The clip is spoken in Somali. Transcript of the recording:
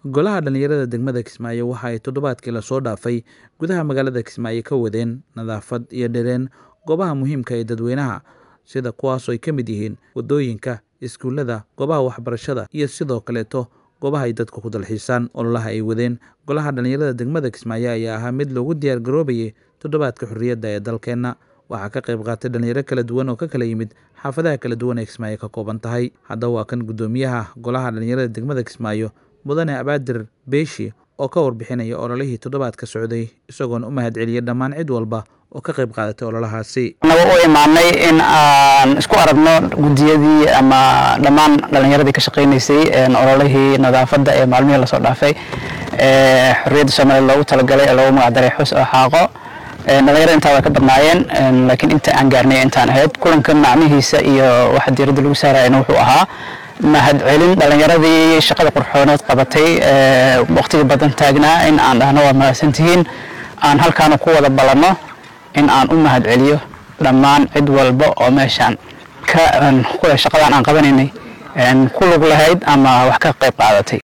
golaha dhallinyarada degmada kismaayo waxa ay toddobaadkii lasoo dhaafay gudaha magaalada kismaayo ka wadeen nadaafad iyo dhireen goobaha muhiimka ee dadweynaha sida kuwaasoo ay ka mid yihiin waddooyinka iskuullada goobaha waxbarashada iyo sidoo kaleeto goobaha ay dadku ku dalxiisaan ololaha ay wadeen golaha dhallinyarada degmada kismaayo ayaa ahaa mid loogu diyaar garoobayay toddobaadka xorriyadda ee dalkeenna waxaa ka qayb qaatay dhallinyaro kala duwan oo ka kala yimid xaafadaha kala duwan ee kismaayo ka kooban tahay haddaba waa kan guddoomiyaha golaha dhallinyarada degmada kismaayo mudane abaadir beeshi oo ka warbixinaya ololihii toddobaadka socday isagoona u mahad celiyay dhammaan cid walba oo ka qayb qaadatay ololahaasi naga u imaanay in aan isku aragno guddiyadii ama dhammaan dhallinyaradii ka shaqaynaysay ololihii nadaafadda ee maalmihii lasoo dhaafay ee xorriyadda soomaaliya loogu talagalay ee loogu magacdaray xus oo xaaqo dhalinyarada intaa waa ka badnaayeen laakiin inta aan gaarnay intaan ahayd kulanka macnihiisa iyo waxa diiradda lagu saarayana wuxuu ahaa mahad celin dhalinyaradii shaqada qurxooneed qabatay waqtiga badan taagnaa in aan dhahno waa mahadsantihiin aan halkaana ku wada ballanno in aan u mahad celiyo dhammaan cid walba oo meeshaan ka shaqadan aan qabanaynay ku lug lahayd ama wax ka qayb qaadatay